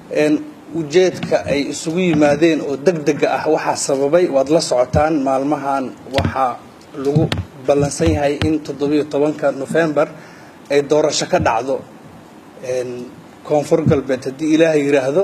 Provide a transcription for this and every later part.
ujeedka ay isugu yimaadeen oo deg dega ah waxaa sababay waad la socotaan maalmahan waxaa lagu ballansan yahay in toddobiyo tobanka nofembar ay doorasho ka dhacdo koonfur galbeed haddii ilaahay yidhaahdo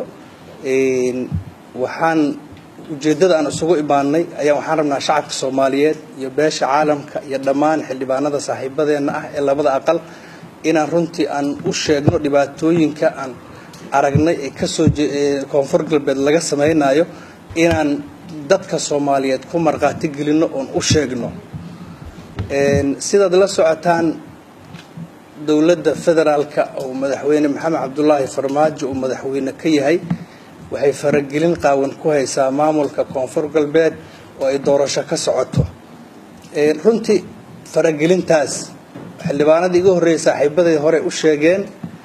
waxaan ujeeddada aan isugu imaanay ayaa waxaan rabnaa shacabka soomaaliyeed iyo beesha caalamka iyo dhammaan xildhibaanada saaxiibadeenna ah ee labada aqal inaan runtii aan u sheegno dhibaatooyinka aan aragnay ee kasoo koonfur galbeed laga samaynayo inaan dadka soomaaliyeed ku markhaati gelinno oon u sheegno sidaad la socotaan dowladda federaalka oo madaxweyne maxamed cabdulaahi farmaajo uu madaxweyne ka yahay waxay faragelin qaawan ku haysaa maamulka koonfur galbeed oo ay doorasho ka socoto runtii faragelintaas xildhibaanadii iga horreeyay saaxiibaday hore u sheegeen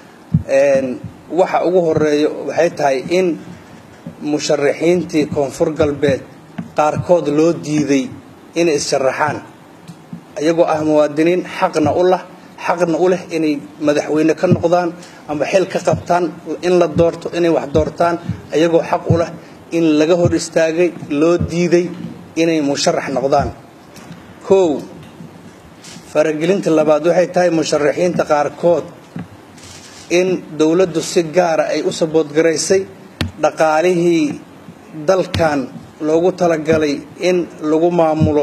waxa ugu horeeya waxay tahay in musharaxiintii koonfur galbeed qaarkood loo diiday inay is-sharaxaan iyagoo ah muwaadiniin xaqna u lah xaqna u leh inay madaxweyne ka noqdaan ama xil ka qabtaan in la doorto inay wax doortaan iyagoo xaq u leh in laga hor istaagay loo diiday inay musharax noqdaan kow faragelinta labaad waxay tahay musharaxiinta qaarkood in dowladdu si gaara ay u saboodgaraysay dhaqaalihii dalkan loogu talagalay in lagu maamulo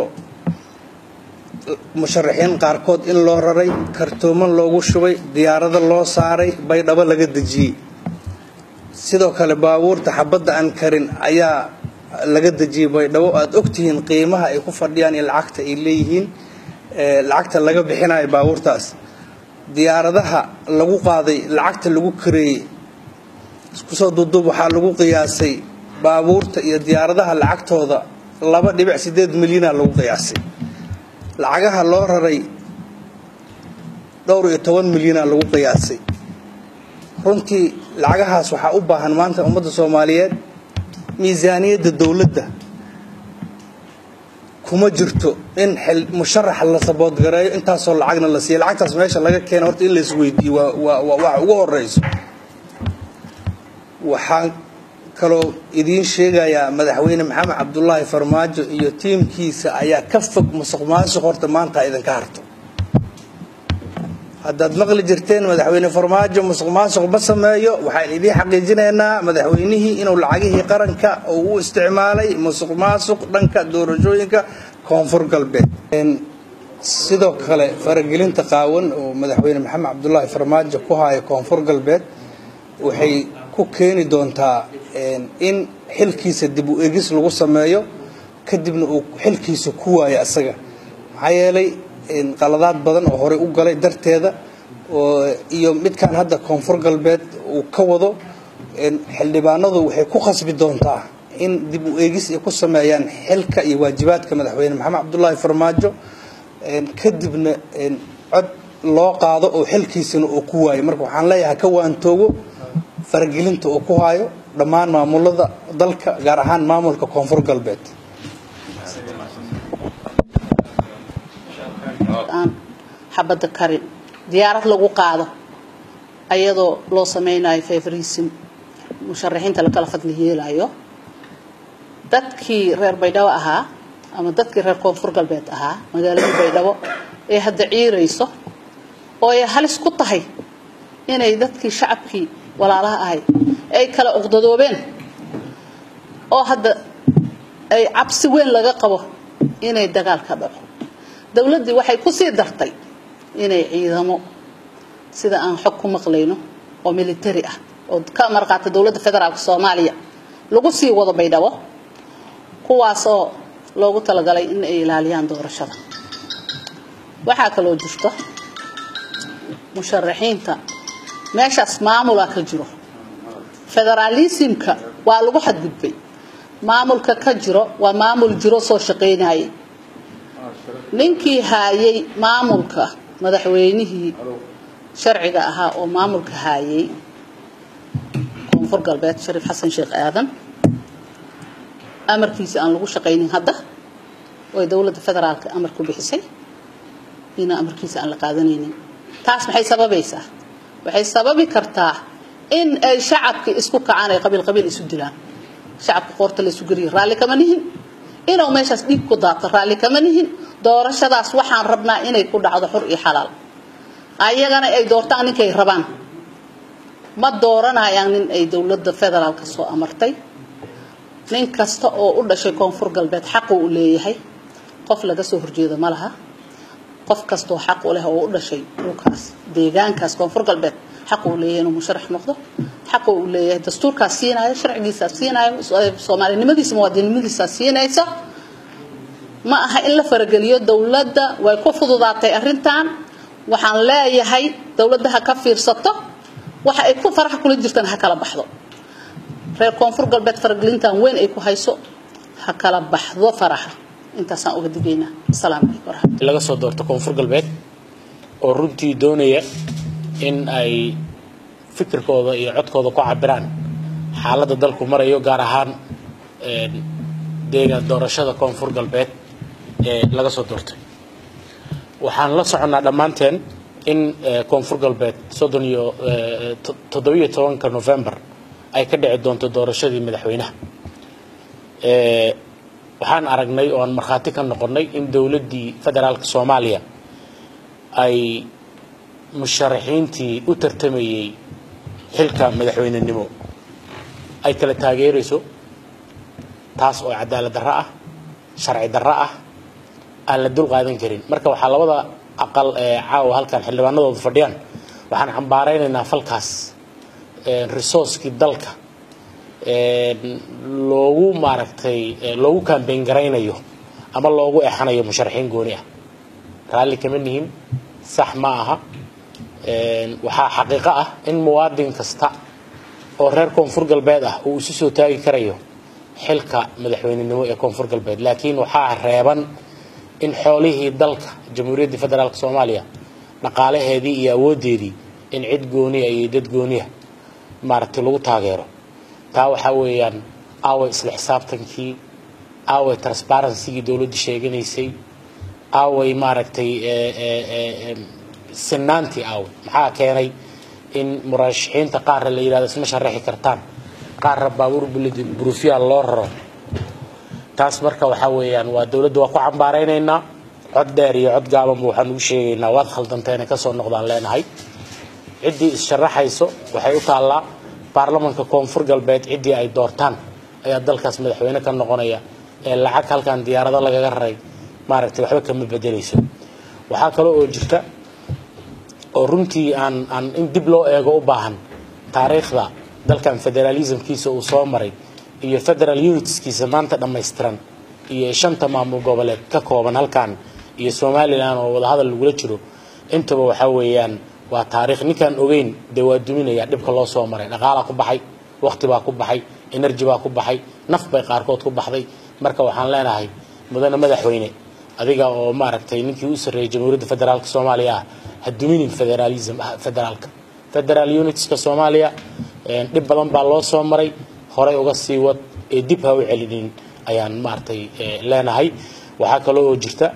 musharaxiin qaarkood in loo raray kartooman loogu shubay diyaarado loo saaray baydhabo laga dejiyey sidoo kale baabuurta xabadda aan karin ayaa laga dejiyey baydhabo aada ogtihiin qiimaha ay ku fadhiyaan iyo lacagta ay leeyihiin lacagta laga bixinayo baabuurtaas diyaaradaha lagu qaaday lacagta lagu kareeyey iskusoo duuduub waxaa lagu qiyaasay baabuurta iyo diyaaradaha lacagtooda laba dhibic sideed milyana lagu qiyaasay lacagaha loo raray dhowr iyo toban milyana lagu qiyaasay runtii lacagahaas waxaa u baahan maanta ummadda soomaaliyeed miisaaniyadda dowladda kuma jirto in musharaxa la saboodgareeyo intaasoo lacagna la siiya lacagtaas meesha laga keena horta in la isweydiiyo waa waxa ugu horeyso waxaan kaloo idiin sheegayaa madaxweyne maxamed cabdulaahi farmaajo iyo tiimkiisa ayaa ka fog musuq maasuq horta maanta idinka harto haddaad maqli jirteen madaxweyne farmaajo musuq maasuq ma sameeyo waxaan idiin xaqiijinaynaa madaxweynihii inuu lacagihii qaranka uu u isticmaalay musuq maasuq dhanka doorashooyinka koonfur galbeed sidoo kale faragelinta qaawan oo madaxweyne maxamed cabdulaahi farmaajo ku haya koonfur galbeed waxay ku keeni doontaa in xilkiisa dib u egis lagu sameeyo kadibna uu xilkiisa ku waayo asaga maxaa yeelay qaladaad badan oo horey u galay darteeda iyo midkan hadda koonfur galbeed uu ka wado xildhibaanadu waxay ku khasbi doontaa in dib u eegis ay ku sameeyaan xilka iyo waajibaadka madaxweyne maxamed cabdulaahi farmaajo kadibna cod loo qaado oo xilkiisana uu ku waayo marka waxaan leeyahay ka waantoogo faragelinta uu ku hayo dhammaan maamulada dalka gaar ahaan maamulka koonfur galbeed aan xabadda karin diyaarad lagu qaado ayadoo loo sameynayo favorisim musharaxiinta lakala fadli yeelayo dadkii reer baydhabo ahaa ama dadkii reer koonfur galbeed ahaa magaaladii baydhabo ee hadda ciirayso oo ay halis ku tahay inay dadkii shacabkii walaalaha ahay ay kala uqdadoobeen oo hadda ay cabsi weyn laga qabo inay dagaal ka dhaco dowladdii waxay ku sii dartay inay ciidamo sida aan xog ku maqlayno oo military ah oo ka marqaata dowladda federaalka soomaaliya lagu sii wado baydhabo kuwaasoo loogu talagalay in ay ilaaliyaan doorashada waxaa kaloo jirto musharaxiinta meeshaas maamulaa ka jiro federaalismka waa lagu xadgudbay maamulka ka jiro waa maamul jiro soo shaqaynayay ninkii haayay maamulka madaxweynihii sharciga ahaa oo maamulka haayay koonfur galbeed shariif xasan sheekh aadan amarkiisa aan lagu shaqaynin hadda oo dowladda federaalka amar ku bixisay ina amarkiisa aan la qaadanaynin taas maxay sababaysaa waxay sababi kartaa in ay shacabkii isku kacaan ay qabiil qabiil isu dilaan shacabka qoorta la isu geliyo raalli kama nihin inuu meeshaas dhiig ku daato raalli kama nihin doorashadaas waxaan rabnaa inay ku dhacdo xur iyo xalaal ayagana ay doortaan ninkay rabaan ma dooranayaan nin ay dowladda federaalka soo amartay nin kasta oo u dhashay koonfur galbeed xaqu u leeyahay qof laga soo horjeedo ma laha qof kastoo xaq u leh oo u dhashay dhulkaas deegaankaas koonfur galbeed xaqu u leeyahay inuu musharax noqdo xaqu u leeyahay dastuurkaas siinaayo sharcigiisaas siinaayo soomaalinimadiisa muwaadinimadiisaas siinaysa ma aha in la farageliyo dowladda way ku fududaatay arrintan waxaan leeyahay dowladda ha ka fiirsato waxa ay ku faraxa kula jirtaan ha kala baxdo reer koonfur galbeed faragelintan weyn ay ku hayso ha kala baxdo faraxa intaasaan uga digaynaa asalaamu calaykum waraxmat laga soo doorto koonfur galbeed oo runtii doonaya in ay fikirkooda iyo codkooda ku cabiraan xaaladda dalku marayo gaar ahaan deegaan doorashada koonfur galbeed ee laga soo doortay waxaan la soconnaa dhammaanteen in koonfur galbeed soddon iyo toddobiyo tobanka november ay ka dhici doonto doorashadii madaxweynaha waxaan aragnay oo aan markhaati ka noqonnay in dowladdii federaalka soomaaliya ay musharaxiintii u tartamayey xilka madaxweynenimo ay kala taageerayso taas oo cadaalad darro ah sharci darro ah aan la dul qaadan karin marka waxaa labada aqal ee caawa halkan xildhibaanadooda fadhiyaan waxaan cambaaraynaynaa falkaas resourcekii dalka loogu maaragtay loogu kambeyn garaynayo ama loogu exanayo musharaxiin gooni ah raalli kama nihin sax ma aha waxaa xaqiiqo ah in muwaadin kasta oo reer koonfur galbeed ah uu isu soo taagi karayo xilka madaxweynenimo ee koonfur galbeed laakiin waxaa reeban in xoolihii dalka jamhuuriyaddii federaalk soomaaliya dhaqaalaheedii iyo awooddeedii in cid gooniya iyo dad gooniya maaragtay lagu taageero taa waxaa weeyaan aaway isla xisaabtankii aaway transparencygii dowladda sheeganaysay aaway maaragtay sinaantii aaway maxaa keenay in murashaxiinta qaarra la yidhahdo isma sharaxi kartaan qaarra baabuur burufiya loo raro taas marka waxaa weeyaan waa dowladda waa ku cambaaraynaynaa cod dheer iyo cod gaabanba waxaan ugu sheegaynaa waad khaldantay inay kasoo noqdaan leenahay ciddii is-sharaxayso waxay u taallaa baarlamanka koonfur galbeed ciddii ay doortaan ayaa dalkaas madaxweyne ka noqonaya ee lacag halkan diyaarado lagaga raray maaragtay waxba kama bedelayso waxaa kale oo jirta oo runtii aan aan in dib loo eego u baahan taariikhda dalkan federalismkiisa uu soo maray iyo federal unitskiisa maanta dhammaystiran iyo shanta maamul goboleed ka kooban halkan iyo somalilan oo wadahadal lagula jiro intaba waxaa weeyaan waa taariikh ninkaan ogeyn dee waa duminaya dhibka loo soo maray dhaqaalaa ku baxay waqti baa ku baxay energy baa ku baxay naf bay qaarkood ku baxday marka waxaan leenahay mudane madaxweyne adiga oo maaragtay ninkii u sarreeyay jamhuuriyadda federaalka soomaaliya ah ha duminin federalism federaalka federal unitska soomaaliya dhib badan baa loo soo maray horay uga sii wad ee dib ha u celinin ayaan maaragtay leenahay waxaa kaloo oo jirta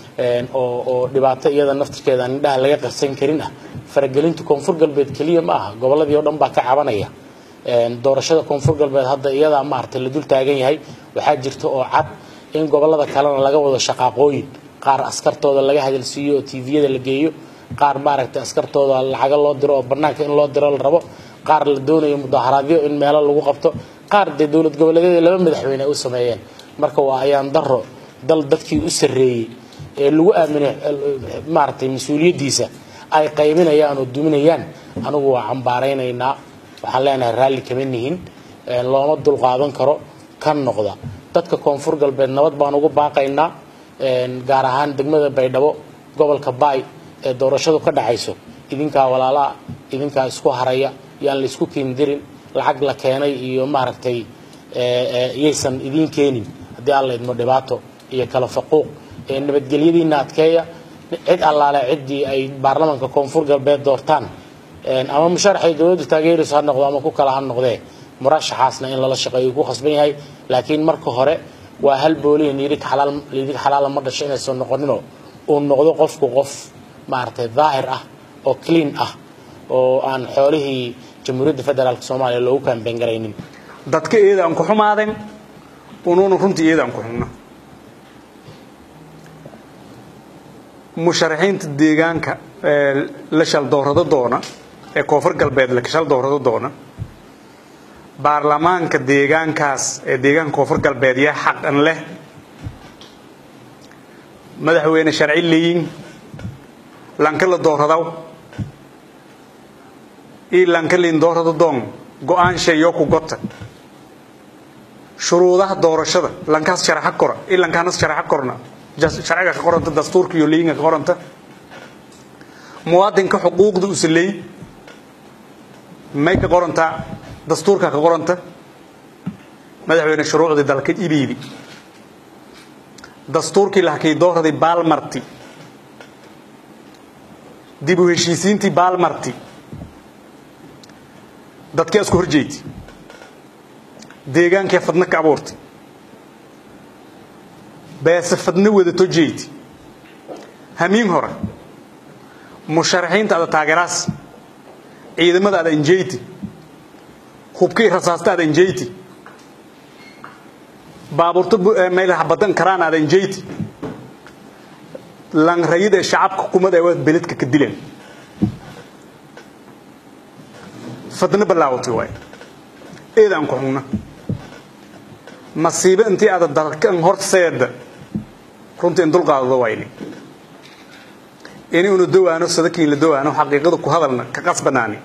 oo oo dhibaato iyada naftirkeeda aan indhaha laga qarsan karin ah faragelinta koonfur galbeed keliya ma aha gobolladii oo dhan baa ka cabanaya doorashada koonfur galbeed hadda iyadaa maaragtay la dul taagan yahay waxaa jirta oo cad in gobollada kalena laga wado shaqaaqooyin qaar askartooda laga hadalsiiyo oo tviyada la geeyo qaar maaragtay askartooda lacaga loo diro oo bannaanka in loo diro la rabo qaar la doonayo mudaharaadyo in meelo lagu qabto qaar dee dowlad goboleedyada laba madaxweyne ay u sameeyeen marka waa ayaan daro dal dadkii u sarreeyey ee lagu aaminay maaragtay mas-uuliyaddiisa ay qaybinayaan oo duminayaan anigu waa cambaaraynaynaa waxaan leenahay raalli kama nihin looma dulqaadan karo kan noqda dadka koonfur galbeed nabad baan ugu baaqaynaa gaar ahaan degmada baydhabo gobolka baay ee doorashadu ka dhacayso idinkaa walaalaa idinkaa isku haraya yaan la isku keendirin lacag la keenay iyo maaragtay yaysan idiin keenin haddii alla idmo dhibaato iyo kala faquuq nabadgelyadiina adkeeya cid allaale ciddii ay baarlamanka koonfur galbeed doortaan ama musharaxay dowladdu taageerayso ha noqdo ama ku kala ha noqdee murashaxaasna in lala shaqeeyo ku khasban yahay laakiin marka hore waa hal boolihin lidig xalaal lidig xalaala ma dhasho inaysan noqoninoo uu noqdo qofku qof maaragtay daahir ah oo clean ah oo aan xoolihii jamhuuriyadda federaalk soomaaliya loogu kaambeyn garaynin dadka iyada aan ku xumaadeen unuuna runtii iyada aan ku xumno musharaxiinta deegaanka ee la shal doorado doona ee koonfur galbeed la shal doorado doona baarlamaanka deegaankaas ee deegaanka koonfur galbeed yaa xaqan leh madaxweyne sharci leeyin lanka la dooradaw ii lanka liin doorado doon go-aan sheeyo ku gota shuruudaha doorashada lankaas sharaxa kora ii lankaanas sharaxa korna sharciga ka qoranta dastuurka iyo leeyinga ka qoranta muwaadinka xuquuqda u saleey may ka qorantaa dastuurka ka qoranta madaxweyne shuruucdii dalka ibiidi dastuurkii lahakay dooraday baalmarti dib u heshiisiintii baalmarti dadkii isku horjeedi deegaankii fadna ka abuurtay beese fadna wadato jeedi hamiin hore musharaxiinta ada taageeraas ciidamada ada injeyti hubkii rasaasta ada injeyti baabuurta meelaha badan karaan ada injeyti lan rayid ee shacabka kumad ee waa beledka ka dileen fadna bilaawatay waay eedaan ku xugna masiibo intii aada dalkan horseeda runtii in dulqaadado wayni inuuna dawaano sadakiin la dawaano xaqiiqada ku hadalna ka qasbanaani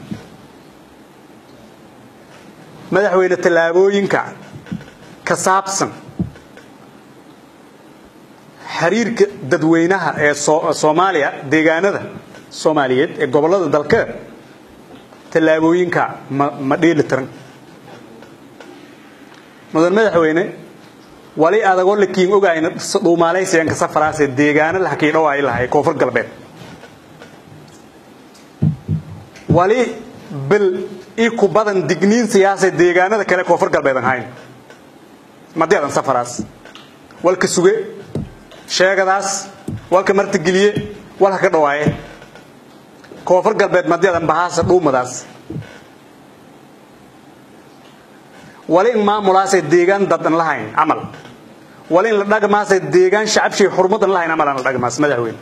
madaxweyne tallaabooyinka ka saabsan xiriirka dadweynaha ee soomaaliya deegaanada soomaaliyeed ee gobollada dalka tallaabooyinka ma ma dheeli tiran mudan madaxweyne wali adagoo lakiin ogayna dhuumaalaysiyanka safaraasee deegaano lahakii dhawaayi lahay koonfur galbeed wali bel ii ku badan digniin siyaasee deegaanada kale koonfur galbeed aan hayn madii adan safaraas walka suge sheegadaas walka martigeliye walka ka dhawaaye koonfur galbeed madii adan bahaasa dhuumadaas wali in maamulaasay deegaan dadan lahayn camal wali in la dhagmaasay deegaan shacabshay xurmadan lahayn camal aan la dhagmaas madaxweyne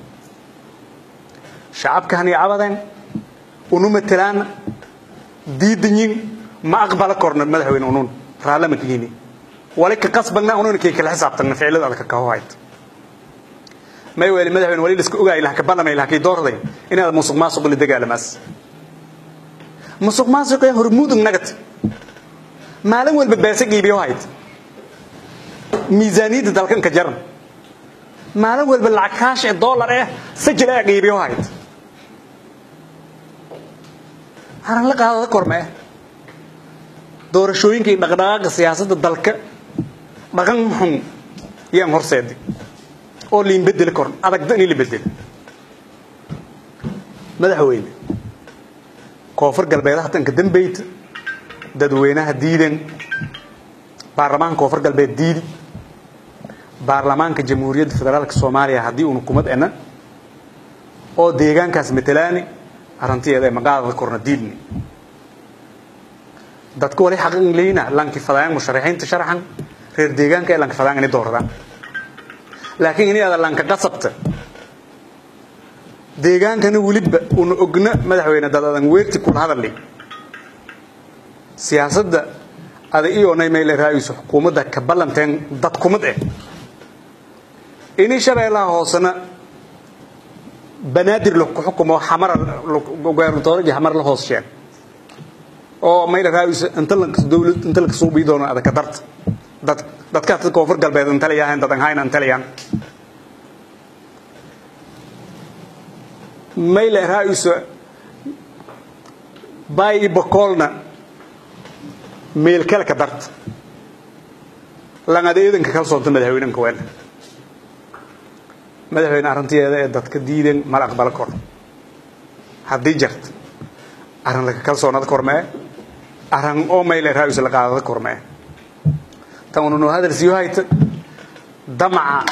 shacabka hani cabadeen unu matelaan diidanyin ma aqbala korna madaxweyne unun raallama kihini wali ka qasbagna unun kay kala xisaabtagna ficilada adka ka hohayd may weli madaxweyne wali liska ogaay laha ka ballamay laha kay doorday inaad musuq maasuq la dagaalamaas musuq maasuqee hormuudug nagati maalin walba beese qiibiyo hayd miisaaniyadda dalkan ka jaran maalin walba lacag kaash ee dollar eh sajil ee qiibiyo hayd haran la qaadada kormee doorashooyinka iyo dhaqdhaqaaqa siyaasadda dalka dhaqan xun yaan horseedi oo liin bedeli korn adagda in la bedeli madaxweyne koonfur galbeedaha tanka dambeyta dadweynaha diidan baarlamaanka koonfur galbeed diidi baarlamaanka jamhuuriyadda federaalka soomaaliya haddii uuna kumad ena oo deegaankaas matalaani arrintiyeeda ee maqaadada korna diidni dadka wali xaqan leyna lanki fadayaan musharaxiinta sharaxan reer deegaanka ee lanki fadayaan inay dooradaan laakiin inay ada lanka qasabta deegaankana weliba una ogna madaxweyne dad adan weerti kula hadalay siyaasadda ada iyoonay mayle raayayso xukuumadda ka ballanteen dad kumad eh ini shabeellaha hoosena banaadir ku xukumo xamara gobernatorji xamar la hoos sheeg oo mayle raayayso inta la dawlad inta la soo bii doono ada ka darta dad dadka dadka koonfur galbeed inta la yahay dadan hayna inta la yahay mayle raayayso bay bokolna meel kale ka darta langada iidanka kala soonta madaxweynenka weel madaxweyne arrintiyeeda ee dadka diidan mala aqbala kor haddii jarta arrin laka kalsoonada kormee arrin oo mayle raayus la qaadada kormee tan ununu hadal siyo hayta damaca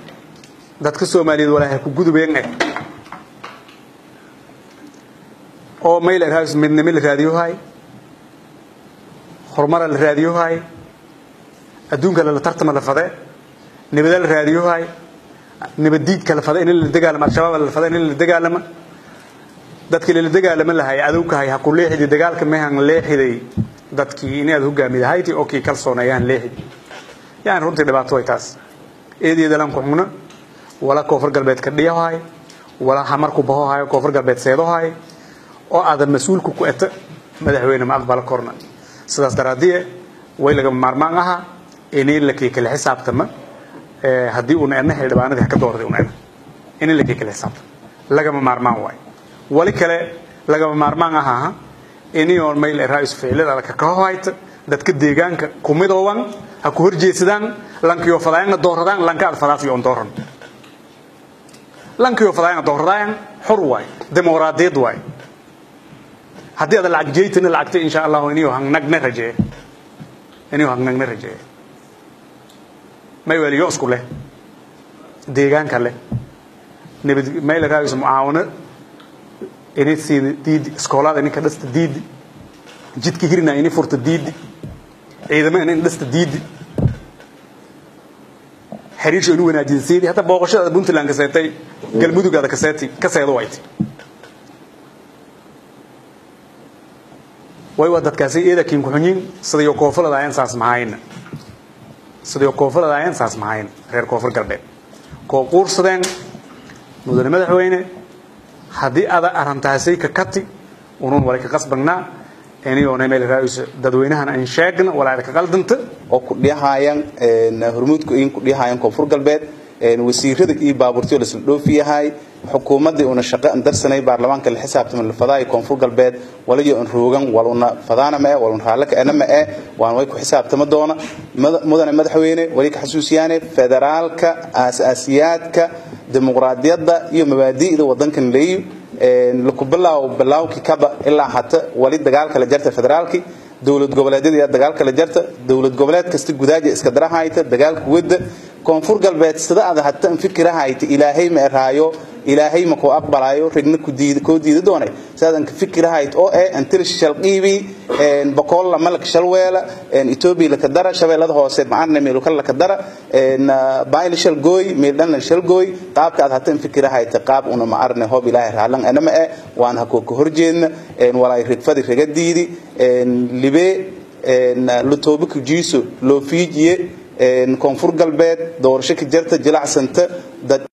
dadka soomaaliyeed walaahay ku gudubeen eh oo mayl raadis midnimo la raadiyohay horumara la raadiyohay adduunka la tartama la fade nabada la raadiyohay nabadiidka la fade in la dagaalamo al-shabaab la fade in la dagaalamo dadkii la dagaalamo lahay adowkahay ha ku leexidi dagaalka mehan leexiday dadkii inaad hogaamidahayti oo kii kalsoonayaan leexidi yani runtii dhibaato way taas eedeeda lan ku xugna wala koonfur galbeed ka dhiyahay wala hamarku bahohay koonfur galbeed seedohay oo aadan mas-uulku ku eta madaxweyne ma aqbala korna sidaas daraadie way lagama maarmaan aha inay la kii kala xisaabtama haddii uuna edna xildhibaanadii ka doorday una edna inay la kii kala xisaabtama lagama maarmaan waay wali kale lagama maarmaan aha inay oon mayl raa'is ficilada ka kahayta dadka deegaanka kumidooban ha ku horjeedsadaan lankiyo fadaayana dooradaan lanka aad fadaasiyo on dooran lankiyo fadaayana dooradaan xor waay dimuqraadiyad waay haddii aad lacag jeeytana lacagta insha allahu iniyo hangnagna rajeeye iniyo hangnagna rajeeye may weliyo isku leh deegaanka leh nabad mayl raa'is mucaawano inay siida diidi iskoolada ininka dhasta diidi jidka hirna inay furta diidi ciidamo inay dhasta diidi xiriirsha inu wanaajin siidi hataa booqashada puntland ka seetay galmudugaada ka seeti ka seedo wayti way waa dadkaasi eeda kiin ku xunyin sidayo koonfurada ayaan saas mahayna sidayo koonfurada ayaan saas mahayna reer koonfur galbeed koo quursadeen mudane madaxweyne haddii ada arrintaasay ka kati unuun wala ka qasbagnaa iniyoona meel raa'is dadweynahan aan sheegna walaada ka qaldanta oo ku dhihayaan hormuudku in ku dhihayaan koonfur galbeed wasiirada iyo baabuurtiyo la isla dhoofi yahay xukuumadii una shaqo an darsanay baarlamaanka la xisaabtama la fadaayo koonfur galbeed waliyo an roogan waluna fadaana ma eh waluna raallaka ena ma eh waan way ku xisaabtama doona mudane madaxweyne wali ka xasuusiyaane federaalka aasaasiyaadka dimuqraadiyadda iyo mabaadi'da wadankan leeyo laku bilaaw bilaawkii kaba ilaa hata wali dagaalka la jarta federaalki dowlad goboleedyada dagaalka la jarta dowlad goboleed kasta gudaaja iska darahayta dagaalka wadda koonfur galbeed sida aad hata fikirahayta ilaahay ma eraayo ilaahay ma koo aqbalayo rigna koo diida doonay sidaadan ka fikirahayt oo eh antilish shalqiibi boqol malak shalweela etoobiya laka dara shabeellada hoose maarna meeluka laka dara bayl shal gooy meeldhan shal gooy qaabka aad hata fikirahayta qaab una ma arne hoob ilaahay raalan anama eh waan ha koo ka horjeedna walaay rigfadi riga diidi libe lutoobiku jiiso loo fiijiye koonfur galbeed doorasho ka jarta jilacsanta dad